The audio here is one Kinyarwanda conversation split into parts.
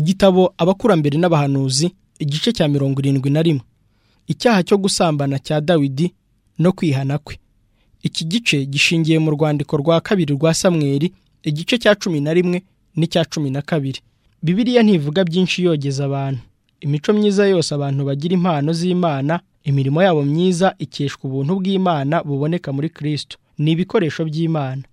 igitabo abakurambere n'abahanuzi igice cya mirongo irindwi na rimwe icyaha cyo gusambana cya dawidi no kwihana kwe iki gice gishingiye mu rwandiko rwa kabiri rwa samweri igice cya cumi na rimwe n'icya cumi na kabiri bibiliya ntivuga byinshi yogeza abantu imico myiza yose abantu bagira impano z'imana imirimo yabo myiza ikeshwa ubuntu bw'imana buboneka muri kristo ni ibikoresho by'imana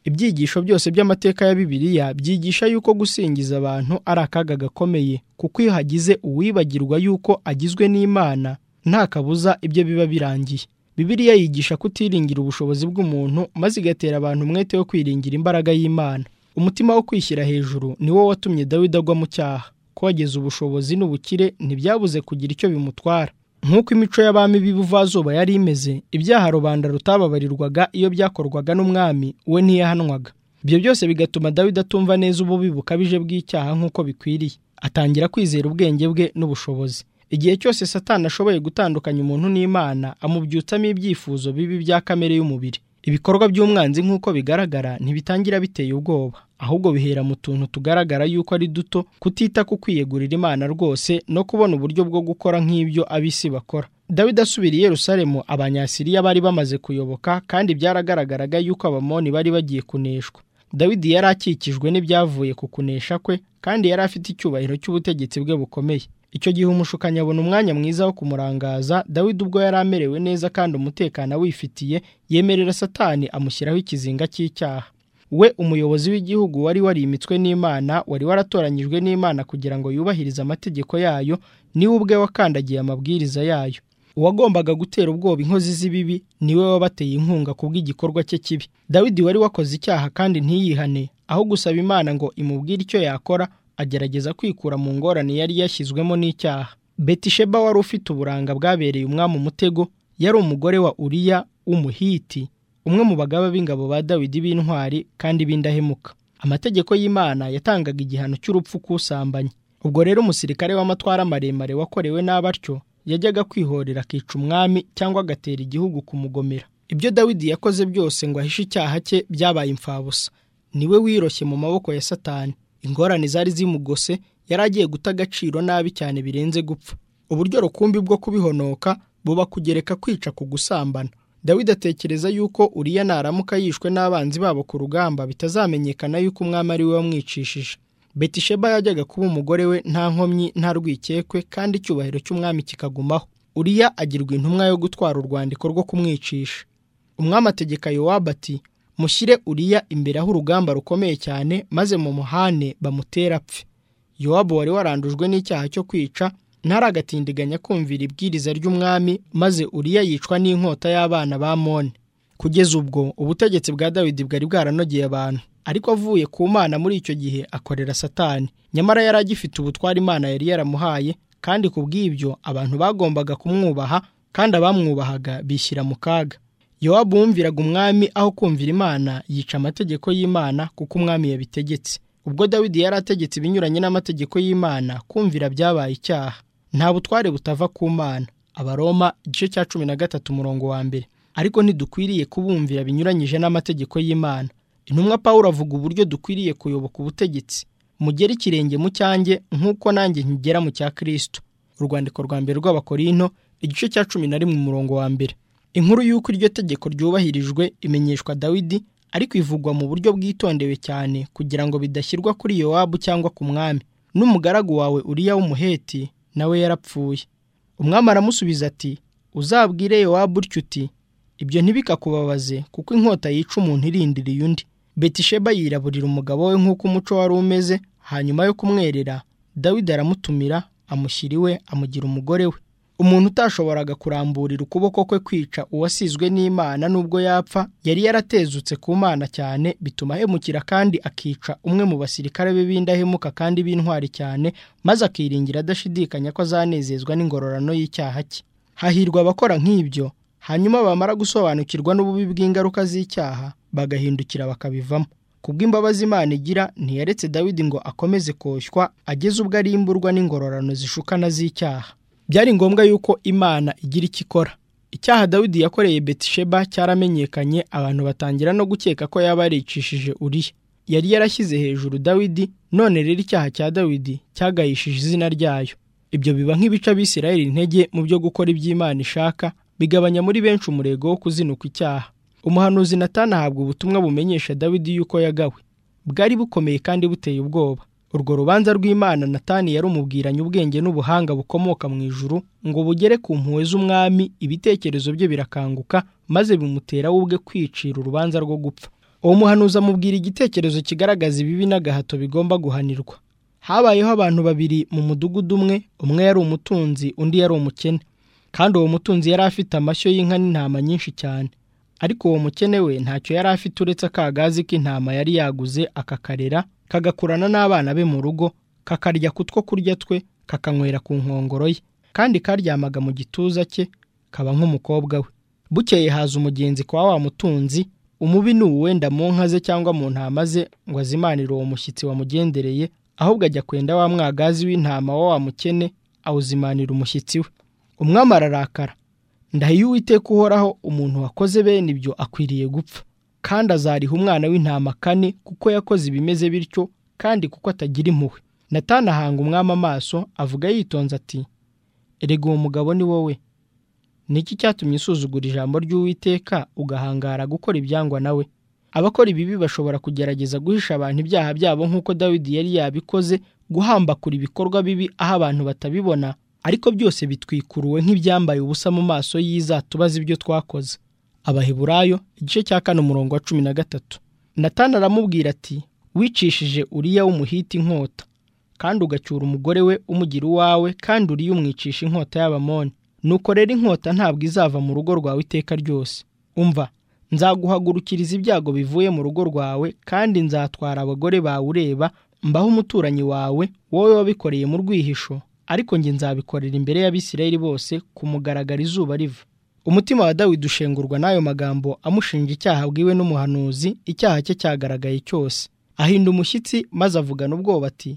ibyigisho byose by'amateka ya bibiliya byigisha yuko gusingiza abantu ari akaga gakomeye kuko iyo hagize uwibagirwa yuko agizwe n'imana nta kabuza ibyo biba birangiye bibiliya yigisha kutiringira ubushobozi bw'umuntu maze igatera abantu umwete wo kwiringira imbaraga y'imana umutima wo kwishyira hejuru ni wo watumye dawidi agwa mu cyaha kogeza ubushobozi n'ubukire ntibyabuze kugira icyo bimutwara nk'uko imico y'abami b'ibuvazuba yari imeze ibyaha rubanda rutababarirwaga iyo byakorwaga n'umwami we ntiyahanwaga ibyo byose bigatuma dawidi atumva neza ububi bukabije bw'icyaha nk'uko bikwiriye atangira kwizera ubwenge bwe n'ubushobozi igihe cyose satani ashoboye gutandukanya umuntu n'imana amubyutsamo ibyifuzo bibi bya kamere y'umubiri ibikorwa by'umwanzi nk'uko bigaragara ntibitangira biteye ubwoba ahubwo bihera mu tuntu tugaragara yuko ari duto kutita ku kwiyegurira imana rwose no kubona uburyo bwo gukora nk'ibyo ab'isi bakora dawidi asubira i yerusalemu abanyasiriya bari bamaze kuyoboka kandi byaragaragaraga yuko abamoni bari bagiye kuneshwa dawidi yari akikijwe n'ibyavuye ku kunesha kwe kandi yari afite icyubahiro cy'ubutegetsi bwe bukomeye icyo gihe umushukanyi abona umwanya mwiza wo kumurangaza dawidi ubwo yari amerewe neza kandi umutekano awifitiye yemerera satani amushyiraho ikizinga cy'icyaha we umuyobozi w'igihugu wari warimitswe n'imana wari waratoranyijwe n'imana kugira ngo yubahirize amategeko yayo niwe ubwe wakandagiye amabwiriza yayo uwagombaga gutera ubwoba inkozi z'ibibi niwe wabateye inkunga kubw'igikorwa cye kibi dawidi wari wakoze icyaha kandi ntiyihane aho gusaba imana ngo imubwire icyo yakora agerageza kwikura mu ngorane yari yashyizwemo n'icyaha betisheba wari ufite uburanga bwabereye umwami umutego yari umugore wa uriya w'umuhiti umwe mu bagaba b'ingabo ba dawidi b'intwari kandi b'indahemuka amategeko y'imana yatangaga igihano cy'urupfu k'usambanye ubwo rero umusirikare w'amatwara maremare wakorewe nabi atyo yajyaga kwihorera akica umwami cyangwa agatera igihugu kumugomera ibyo dawidi yakoze byose ngo ahishe icyaha cye byabaye imfabusa niwe wiroshye mu maboko ya satani ingorane zari zimugose yari agiye guta agaciro nabi cyane birenze gupfa uburyo rukumbi bwo kubihonoka buba kugereka kwica ku gusambana dawidi atekereza yuko uriya naramuka yishwe n'abanzi babo ku rugamba bitazamenyekana yuko umwami ari we wamwicishije betisheba yajyaga kuba umugore we nta nkomyi nta rwikekwe kandi icyubahiro cy'umwami kikagumaho uriya agirwa intumwa yo gutwara urwandiko rwo kumwicisha umwami ategeka yowabu ati mushyire uriya imbere aho urugamba rukomeye cyane maze mu muhane bamutera apfe yowabu wari warandujwe n'icyaha cyo kwica ntaragatindiganya kumvira ibwiriza ry'umwami maze uriya yicwa n'inkota y'abana ba mone kugeza ubwo ubutegetsi bwa dawidi bwari bwaranogeye abantu ariko avuye ku mana muri icyo gihe akorera satani nyamara yari agifite ubutwari imana yari yaramuhaye kandi ku bw'ibyo abantu bagombaga kumwubaha kandi abamwubahaga bishyira mu kaga yowabu wumviraga umwami aho kumvira imana yica amategeko y'imana kuko umwami yabitegetse ubwo dawidi yari ategetse ibinyuranye n'amategeko y'imana kumvira byabaye icyaha nta butware butava ku mana abaroma igice cya cumi na gatatu umurongo wa mbere ariko ntidukwiriye kubumvira binyuranyije n'amategeko y'imana intumwa paul avuga uburyo dukwiriye kuyoboka ubutegetsi mugera ikirenge mu cyanjye nk'uko nanjye nkigera mu cya kirisito urwandiko rwa mbere rw'abakorino igice cya cumi na rimwe umurongo wa mbere inkuru y'uko iryo tegeko ryubahirijwe imenyeshwa dawidi ariko ivugwa mu buryo bwitondewe cyane kugira ngo bidashyirwa kuri yowabu cyangwa ku mwami n'umugaragu wawe uriya w'umuheti nawe yarapfuye umwami aramusubiza ati uzabwire yowabu utyo uti ibyo ntibikakubabaze kuko inkota yica umuntu irindiriye undi betisheba yiraburira umugabo we nk'uko umuco wari umeze hanyuma yo kumwerera dawidi aramutumira amushyira iwe amugira umugore we umuntu utashoboraga kuramburira ukuboko kwe kwica uwasizwe n'imana n'ubwo yapfa yari yaratezutse ku mana cyane bituma ahemukira kandi akica umwe mu basirikare be b'indahemuka kandi b'intwari cyane maze akiringira adashidikanya ko azanezezwa n'ingororano y'icyaha cye hahirwa abakora nk'ibyo hanyuma bamara gusobanukirwa n'ububi bw'ingaruka z'icyaha bagahindukira bakabivamo kubw'imbabazi imana igira ntiyaretse dawidi ngo akomeze koshywa ageze ubwo arimburwa n'ingororano zishukana z'icyaha byari ngombwa yuko imana igira icyo ikora icyaha dawidi yakoreye betisheba cyaramenyekanye abantu batangira no gukeka ko yaba yaricishije uriya yari yarashyize hejuru dawidi none rero icyaha cya dawidi cyagayishije izina ryayo ibyo biba nk'ibica abisirayeli intege mu byo gukora iby'imana ishaka bigabanya muri benshi umurego wo kuzinuka icyaha umuhanuzi natani ahabwa ubutumwa bumenyesha dawidi yuko yagawe bwari bukomeye kandi buteye ubwoba urwo rubanza rw'imana natani yarumubwiranye ubwenge n'ubuhanga bukomoka mu ijuru ngo bugere ku mpuhwe z'umwami ibitekerezo bye birakanguka maze bimutera we ubwe kwicira urubanza rwo gupfa uwo muhanuzi amubwira igitekerezo kigaragaza ibibi n'agahato bigomba guhanirwa habayeho abantu babiri mu mudugudu umwe umwe yari umutunzi undi yari umukene kandi uwo mutunzi yari afite amashyo y'inka n'intama nyinshi cyane ariko uwo mukene we ntacyo yari afite uretse akagazi k'intama yari yaguze akakarera kagakurana n'abana be mu rugo kakarya ku two kurya twe kakanywera ku nkongoro ye kandi karyamaga mu gituza cye kaba nk'umukobwa we bukeye haza umugenzi kwa wa mutunzi umubi ni uwenda mu nka ze cyangwa mu ntama ze ngo azimanire uwo mushyitsi wamugendereye ahubwo ajya kwenda wa mwagazi w'intama wa wa mukene awuzimanira umushyitsi we umwami ararakara ndahiye uwiteka uhoraho umuntu wakoze bene ibyo akwiriye gupfa kandi azariha umwana w'intama kane kuko yakoze ibimeze bityo kandi kuko atagira impuhwe natana ahanga umwami amaso avuga yitonze ati erega uwo mugabo ni wowe ni iki cyatumye usuzugura ijambo ry'uwiteka ugahangara gukora ibyangwa nawe abakora ibibi bashobora kugerageza guhisha abantu ibyaha byabo nk'uko dawidi yari yabikoze guhambakura ibikorwa bibi aho abantu batabibona ariko byose bitwikuruwe nk'ibyambaye ubusa mu maso y'izatubaza ibyo twakoze abaheburayo igice cya kane umurongo wa cumi na gatatu natana aramubwira ati wicishije uriya w'umuhita inkota kandi ugacyura umugore we umugira uwawe kandi uriya umwicisha inkota y'abamoni nuko rero inkota ntabwo izava mu rugo rwawe iteka ryose umva nzaguhagurukiriza ibyago bivuye mu rugo rwawe kandi nzatwara abagore bawe ureba mbaho umuturanyi wawe wowe wabikoreye mu rwihisho ariko njye nzabikorera imbere y'abisirayeli bose kumugaragara izuba riva umutima wa dawidi ushengurwa n'ayo magambo amushinja icyaha bwiwe n'umuhanuzi icyaha cye cyagaragaye cyose ahinda umushyitsi maze avugana ubwoba ati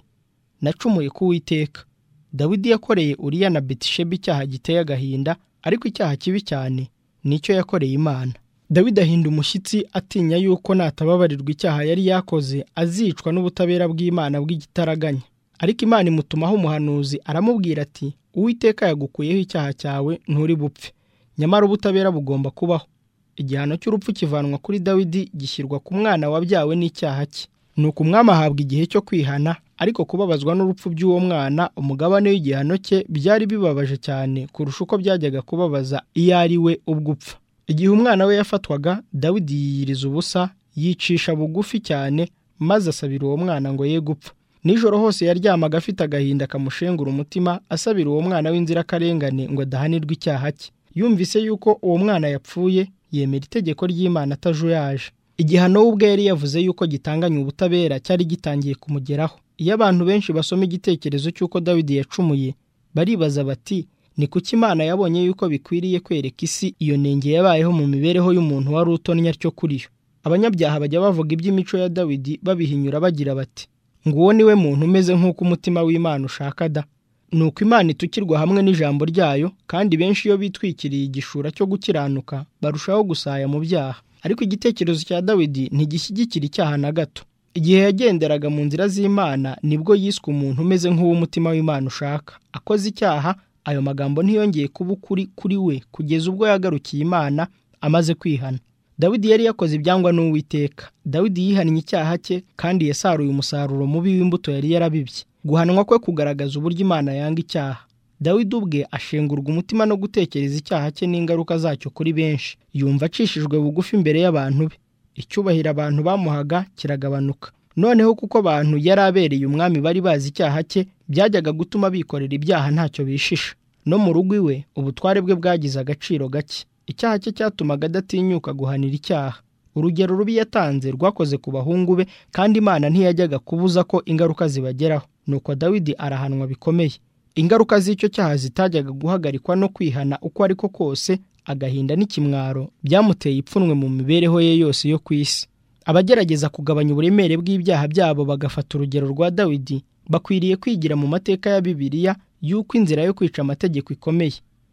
nacumuye kuwiteka dawidi yakoreye uriya na betishebi icyaha giteye agahinda ariko icyaha kibi cyane nicyo yakoreye imana dawidi ahinda umushyitsi atinya yuko natababarirwa icyaha yari yakoze azicwa n'ubutabera bw'imana bw'igitaraganya ariko imana imutumaho umuhanuzi aramubwira ati uwiteka yagukuyeho icyaha cyawe nturi bupfe nyamara ubutabera bugomba kubaho igihano cy'urupfu kivanwa kuri dawidi gishyirwa ku mwana wabyawe n'icyaha cye ni uko umwami ahabwa igihe cyo kwihana ariko kubabazwa n'urupfu by'uwo mwana umugabane w'igihano cye byari bibabaje cyane kurusha uko byajyaga kubabaza iyo ari we ubwo upfa igihe umwana we yafatwaga dawidi yiyiriza ubusa yicisha bugufi cyane maze asabira uwo mwana ngo ye gupfa nijoro hose yaryamaga afite agahinda kamushengura umutima asabira uwo mwana w'inzirakarengane ngo adahanirwe icyaha cye yumvise yuko uwo mwana yapfuye yemera itegeko ry'imana atajuyaje igihano we ubwe yari yavuze yuko gitanganya ubutabera cyari gitangiye kumugeraho iyo abantu benshi basoma igitekerezo cy'uko dawidi yacumuye baribaza bati ni kuki imana yabonye yuko bikwiriye kwereka isi iyo nenge yabayeho mu mibereho y'umuntu wari utonnya cyo kuri yo abanyabyaha bajya bavuga iby'imico ya dawidi babihinyura bagira bati nguwo niwe muntu umeze nk'uko umutima w'imana ushaka da ni uko imana itukirwa hamwe n'ijambo ryayo kandi benshi iyo bitwikiriye igishura cyo gukiranuka barushaho gusaya mu byaha ariko igitekerezo cya dawidi ntigishyigikira icyaha na gato igihe yagenderaga mu nzira z'imana nibwo yiswe umuntu umeze nk'uw'umutima w'imana ushaka akoze icyaha ayo magambo ntiyongeye kuba ukuri kuri we kugeza ubwo yagarukiye imana amaze kwihana dawidi yari yakoze ibyangwa n'uwiteka dawidi yihannye icyaha cye kandi yasaruye umusaruro mubi w'imbuto yari yarabibye guhanwa kwe kugaragaza uburyo imana yanga icyaha dawidi ubwe ashengurwa umutima no gutekereza icyaha cye n'ingaruka zacyo kuri benshi yumva acishijwe bugufi imbere y'abantu be icyubahiro abantu bamuhaga kiragabanuka noneho kuko abantu yari abereye umwami bari bazi icyaha cye byajyaga gutuma bikorera ibyaha ntacyo bishisha no mu rugo iwe ubutware bwe bwagize agaciro gake icyaha cye cyatumaga adatinyuka guhanira icyaha urugero rubi yatanze rwakoze ku bahungu be kandi imana ntiyajyaga kubuza ko ingaruka zibageraho nuko dawidi arahanwa bikomeye ingaruka z'icyo cyaha zitajyaga guhagarikwa no kwihana uko ariko kose agahinda n'ikimwaro byamuteye ipfunwe mu mibereho ye yose yo ku isi abagerageza kugabanya uburemere bw'ibyaha byabo bagafata urugero rwa dawidi bakwiriye kwigira mu mateka ya bibiliya y'uko inzira yo kwica amategeko ikomeye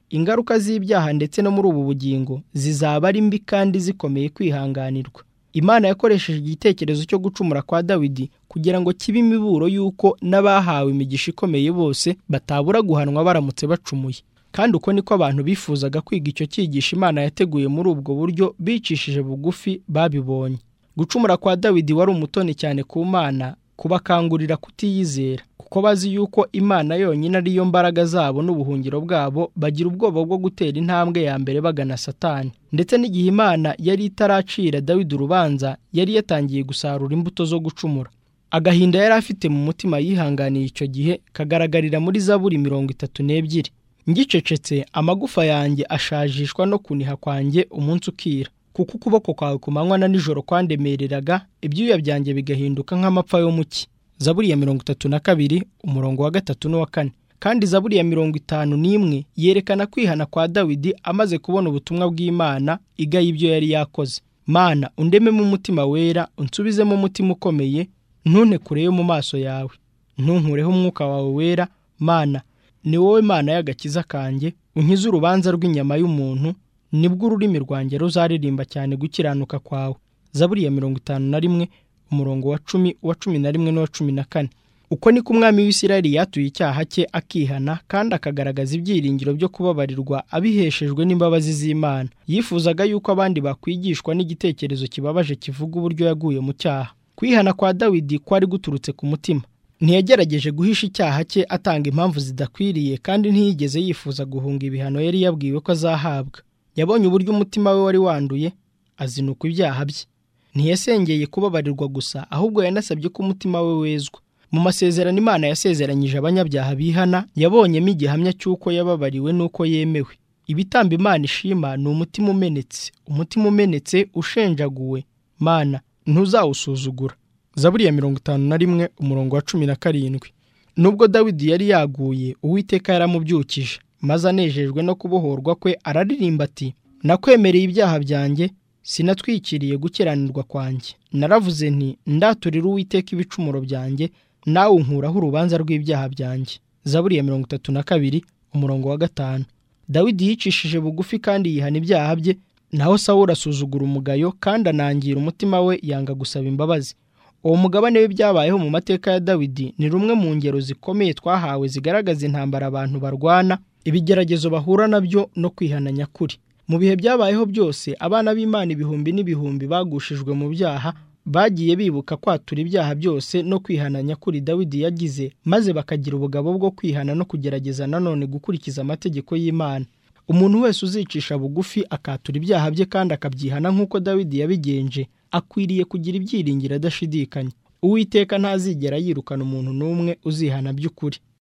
ingaruka z'ibyaha ndetse no muri ubu bugingo zizaba ari mbi kandi zikomeye kwihanganirwa imana yakoresheje igitekerezo cyo gucumura kwa dawidi kugira ngo kibe imiburo y'uko n'abahawe imigisha ikomeye bose batabura guhanwa baramutse bacumuye kandi uko niko abantu bifuzaga kwiga icyo cyigisho imana yateguye muri ubwo buryo bicishije bugufi babibonye gucumura kwa dawidi wari umutoni cyane ku mana kubakangurira kutiyizera kuko bazi yuko imana yonyine ariyo mbaraga zabo n'ubuhungiro bwabo bagira ubwoba bwo gutera intambwe ya mbere bagana satani ndetse n'igihe imana yari itaracira dawidi urubanza yari yatangiye gusarura imbuto zo gucumura agahinda yari afite mu mutima yihanganiye icyo gihe kagaragarira muri zaburi mirongo itatu n'ebyiri ngicecetse amagufa yanjye ashajishwa no kuniha kwanjye umunsi ukira kuko ukuboko kwawe ku manywa na nijoro kwandemereraga ibyuya byanjye bigahinduka nk'amapfa yo mu cyi zaburi ya mirongo itatu na kabiri umurongo wa gatatu n'uwa kane kandi zaburi ya mirongo itanu n'imwe yerekana kwihana kwa dawidi amaze kubona ubutumwa bw'imana igaye ibyo yari yakoze mana undememo umutima wera unsubizemo umutima ukomeye ntunekureyo mu maso yawe ntunkureho umwuka wawe wera mana ni wowe mana y'agakiza kanjye unkize urubanza rw'inyama y'umuntu nibwo ururimi rwanjye ruzaririmba cyane gukiranuka kwawe zaburi ya mirongo itanu na rimwe umurongo wa cumi uwa cumi na rimwe n'uwa cumi na kane uko niko umwami w'isirayeli yatuye icyaha cye akihana kandi akagaragaza ibyiringiro byo kubabarirwa abiheshejwe n'imbabazi z'imana yifuzaga yuko abandi bakwigishwa n'igitekerezo kibabaje kivuga uburyo yaguye mu cyaha kwihana kwa dawidi kwari guturutse ku mutima ntiyagerageje guhisha icyaha cye atanga impamvu zidakwiriye kandi ntiyigeze yifuza guhunga ibihano yari yabwiwe ko azahabwa yabonye uburyo umutima we wari wanduye azinuka ibyaha bye ntiyasengeye kubabarirwa gusa ahubwo yanasabye ko umutima we wezwa mu masezerano imana yasezeranyije abanyabyaha bihana yabonyemo igihamya cy'uko yababariwe n'uko yemewe ibitambo imana ishima ni umutima umenetse umutima umenetse ushenjaguwe mana ntuzawusuzugura zaburi ya mirongo itanu na rimwe umurongo wa cumi na karindwi nubwo dawidi yari yaguye uwiteka yaramubyukije maze anejejwe no kubohorwa kwe araririmba ati nakwemereye ibyaha byanjye sinatwikiriye gukiranirwa kwanjye naravuze nti ndaturire uwiteka ibicumuro byanjye nawe unkuraho urubanza rw'ibyaha byanjye zaburi ya mirongo itatu na kabiri umurongo wa gatanu dawidi yicishije bugufi kandi yihana ibyaha bye naho sawura asuzugura umugayo kandi anangira umutima we yanga gusaba imbabazi uwo mugabane w'ibyabayeho mu mateka ya dawidi ni rumwe mu ngero zikomeye twahawe zigaragaza intambara abantu barwana ibigeragezo bahura nabyo no kwihana nyakuri mu bihe byabayeho byose abana b'imana ibihumbi n'ibihumbi bagushijwe mu byaha bagiye bibuka kwatura ibyaha byose no kwihana nyakuri dawidi yagize maze bakagira ubugabo bwo kwihana no kugerageza nanone gukurikiza amategeko y'imana umuntu wese uzicisha bugufi akatura ibyaha bye kandi akabyihana nk'uko dawidi yabigenje akwiriye kugira ibyiringiro adashidikanya uwiteka ntazigera yirukana umuntu n'umwe uzihana by'ukuri